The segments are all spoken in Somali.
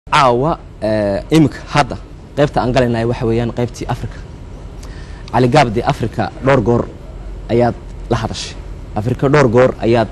caawa iminka hadda qaybta aan galaynahay waxa weeyaan qaybtii africa caligaabdi africa dhowr goor ayaad la hadashay africa dhowr goor ayaad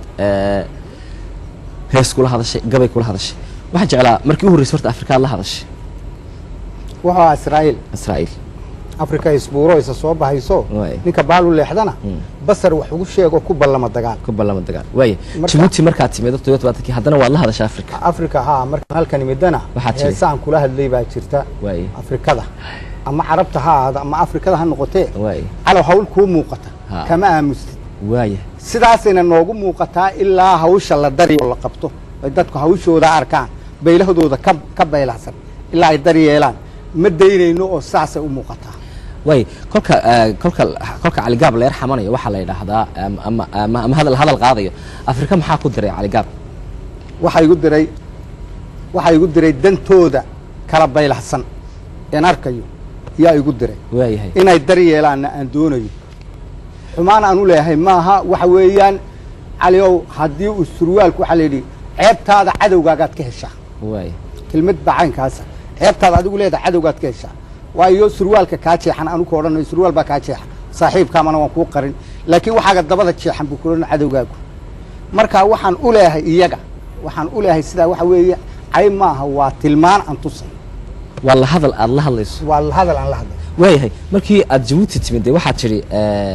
hees kula hadashay gabay kula hadashay waxaan jeclaa markii u horreysay horta africa aad la hadashay wuxuu ahaa israa'iil israa'iil afrika isbuuro isa soo bahayso Waay. ninka baalu leexdana basar wax ugu sheego ku ballama dagaal ku ballama dagaal waaya Marka- jabuuti markaad timid todoba tobaatankii haddana waad la hadashay africa afrika haa markaan halkan imidana Waxaa jiray. heesaan kula hadlay baa jirta waaya afrikada ama carabta ha ahaada ama afrikada ha noqotee waaya calow hawl kuu muuqata Ha. kama aamustid waaya sidaasayna noogu muuqataa ilaa hawsha la dari oo la qabto ay dadku hawshooda arkaan baylahdooda ka ka baylahsan ilaa ay dar yeelaan ma daynayno oo saasay u muuqataa waay kolka eh, kolka kolka caligaab la yar xamanayo waxaa la yidhaahdaa am- ama ama ama hadal hadal qaadayo afrika maxaa ku diray caligaab waxaa igu diray waxaa igu diray dantooda kala baylahsan een arkayo yaa igu diray waayahay inay dar yeelaanna aan doonayo xumaan aan u leeyahay maaha waxa weeyaan caliow haddii uu surwaalku waxaa la yidhi ceebtaada cadowgaagaad ka heshaa waay kelmad baa caynkaasa ceebtaada adigu leedahay cadowgaad ka heshaa waayo surwaalka kaa jeexan anugu odhanayo surwaal baa kaa jeexan saaxiibkaamana waan kuu qarin laakiin waxaaga dabada jeexan buu kulan cadowgaagu marka waxaan u leeyahay iyaga waxaan u leeyahay sidaa waxa weeye cay maaha waa tilmaan aan tusay waa la hadal aad la hadlayso waa hadal aan la hadlay waayahay markii aad jabuuti timid dee waxaad tidhi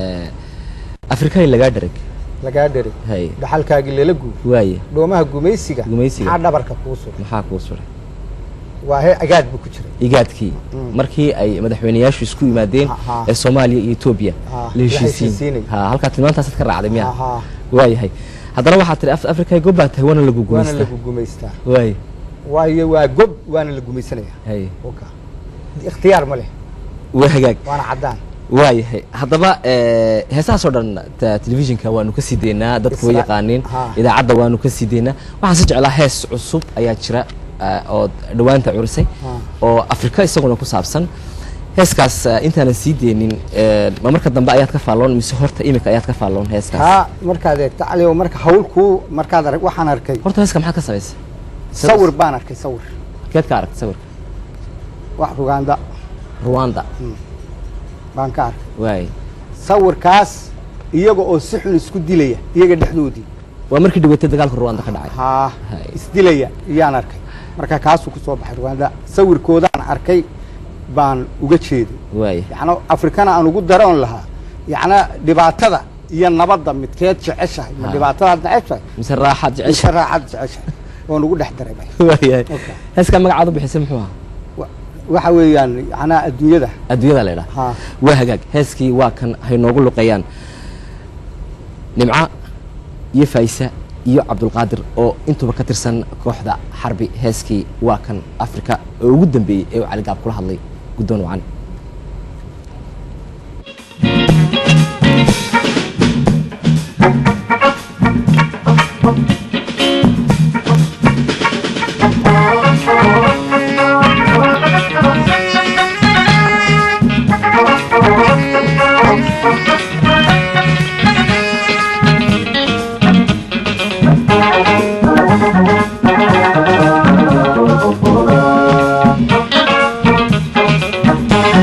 afrikay lagaa dharag lagaa dheray hay dhaxalkaagii lala guur waaye dhoomaha gumaysiga Gumaysiga. maxaa dhabarka kuu suray maxaa kuu suray waa he agaad buu ku jiray igaadkii markii ay madaxweyneyaashu isku yimaadeen Aha. ee soomaaliya iyo etoobiya Ah, la la heshiisiin heshiisiinay. ha halkaa tilmaantaasaad ka raacday miya Aha. waayahay haddana waxaad tidhi "Af- afrikay gobbaa tahay waana lagu waana gumaystaa lagu gumaystaa waaye waayo waa gob waana la gumaysanaya hay oka ikhtiyaar ma leh waa hagaag waana caddaan waayahay haddaba eh, heesahaasoo dhan ta- telefishinka waanu ka sii deynaa dadku way Isla- yaqaaniin Ha. idaacadda waanu ka sii deynaa waxaan si jeclaa hees cusub ayaa jira eh, oo dhowaanta curisay Ha. oo afrika isaguna ku saabsan heeskaas eh, intaanan sii deynin eh, ma marka dambe ayaad ka faalloon mise horta imika ayaad ka faalloon heeskaas kaa markaad eegto calio marka hawl kuu markaad arag waxaan arkay horta heeska maxaad ka samaysay sawir baan arkay sawir keed ka aragtay sawirka wax rugaanda ruwanda baan ka arkay waay sawirkaas iyaga oo si xun isku dilaya iyaga dhexdoodii waa markii dhaweytay dagaalka ruwanda ka dhacay haa Hay. isdilaya iyaan arkay marka kaasuu ku soo baxay rugaanda sawirkoodaan arkay baan uga jeeday waay yacni afrikana aan ugu daroon lahaa yacni dhibaatada iyo nabadda midkeed jeceshahay ma Ha. dhibaatadaad jeceshahay mise raaxaad mise jecesha raaxaad jeceshahay oon ugu dhex daray bay waayahay Okay. heeskaa magacaad u bixisay muxuu ahaa Wa- waxa weeyaan yacnaa adduunyada adduunyada la idhaha haa waa hagaag heeskii waa kan hay noogu luqeeyaan nimca iyo faaysa iyo cabdulqaadir oo intuba ka tirsan kooxda xarbi heeskii waa kan afrika oo ugu dambeeyey ee uu caligaab kula hadlay guddoon wacan Thank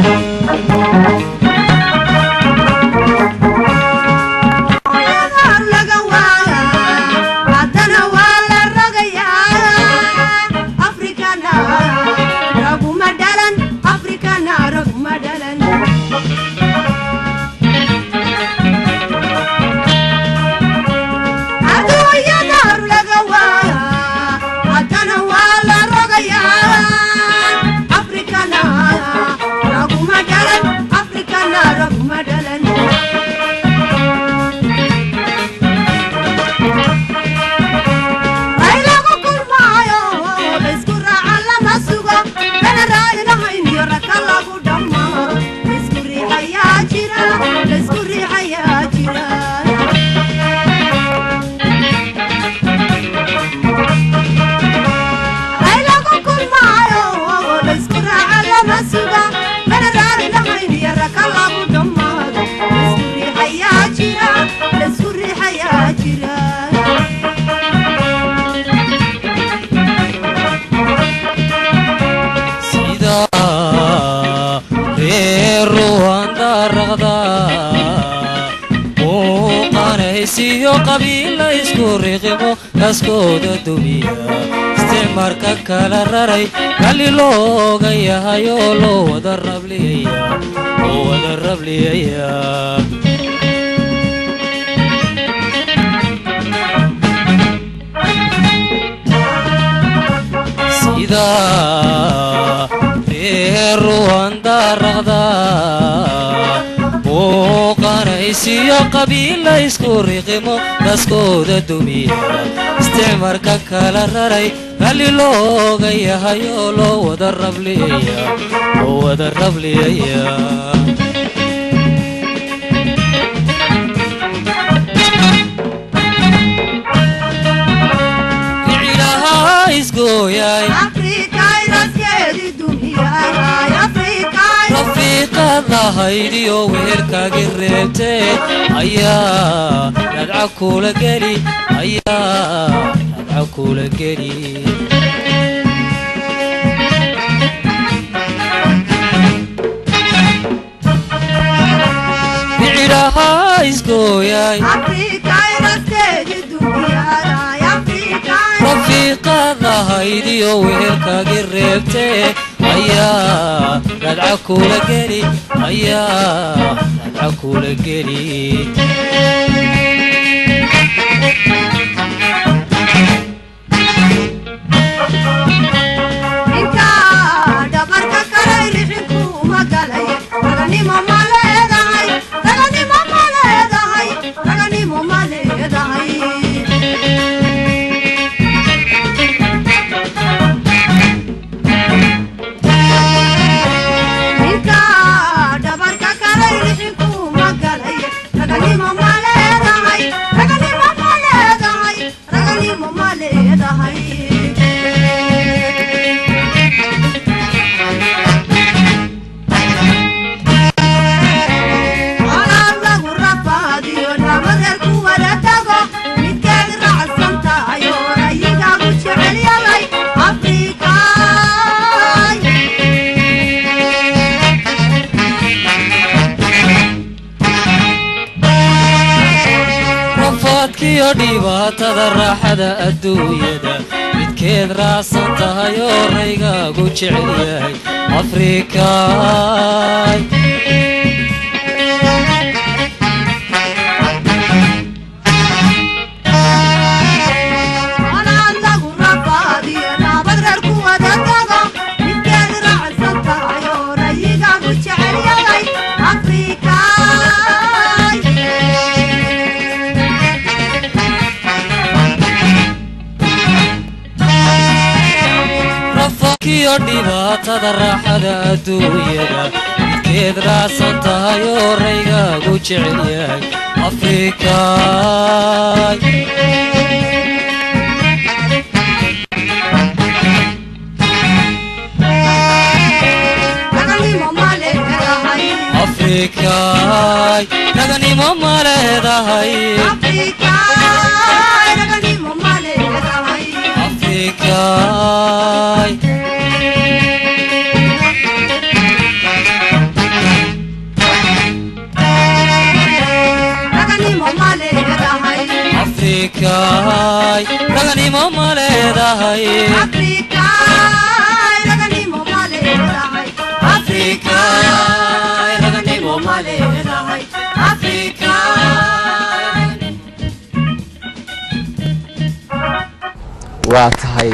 riqimo kaskooda dumiya isticmaarka kala raray ralli looga yahay oo loo wada rabliyaya loo wada rabliyaya sida reer ruwandaraqda muuqanaysiyo qabiila isku riqimo kaskooda dumiya isticmaarka kala raray ralli looga yahay oo loo wada rabliyaya loo wada rabliyaya icilaha isgooyay rafiiqadahaydiyo wehelkaagi reebtee ayaa radca kula geli ayaa radca kula geli bicidaha isgooyay rafiiqadahaydiyo wehelkaagi reebtee ayaa radca kula geli ayaa radca kula geli rafaadkiyo dhibaatada raaxada adduunyada midkeed raacsan tahay oo raygaagu jecel yahay afrikaay rafaadkiyo dhibaatada raaxada adduunyada midkeed raacsan tahay oo raygaagu jecel yahay afrikaay afrikaay raganimo ma leedahay afrikaay afrikaay raganimo ma leedahay afrikaay raganimo ma leedahay waa tahay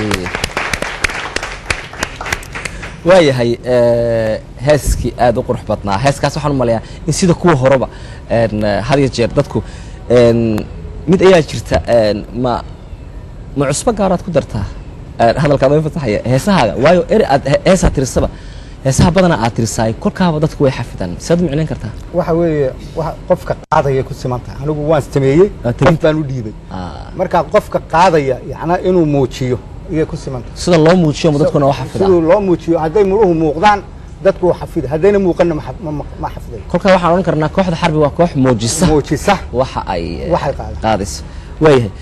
waayahay heeskii aada u qurux badnaa heeskaas waxaan u maleeyaa in sida kuwa horeba had iyo jeer dadku mid ayaa jirta ma ma cusbo gaaraad ku dartaa hadalkaad way fasaxaya heesahaaga waayo eri aad heesaa tirisaba heesaha badanaa aad tirisaay kolkaaba dadku way xafidaan siaad u micnayn kartaa waxa weeye wa qofka qaadaya ku siman tahay anigu waan sameeyey Waa qof tabinta. baan u dhiibay marka qofka qaadaya yacnaa inuu muujiyo iyay ku siman tahay sida loo muujiyo ma dadkuna wax xafidaan siduu loo muujiyo hadday muruhu muuqdaan dadku waa xafida haddayna muuqanna ma xaf- ma- ma- ma xafidayo kolkaa waxaan odhan karnaa kooxda xarbi waa koox muujisa muujisa waxa ay eh, Waxay qaadaan. qaadayso waayahay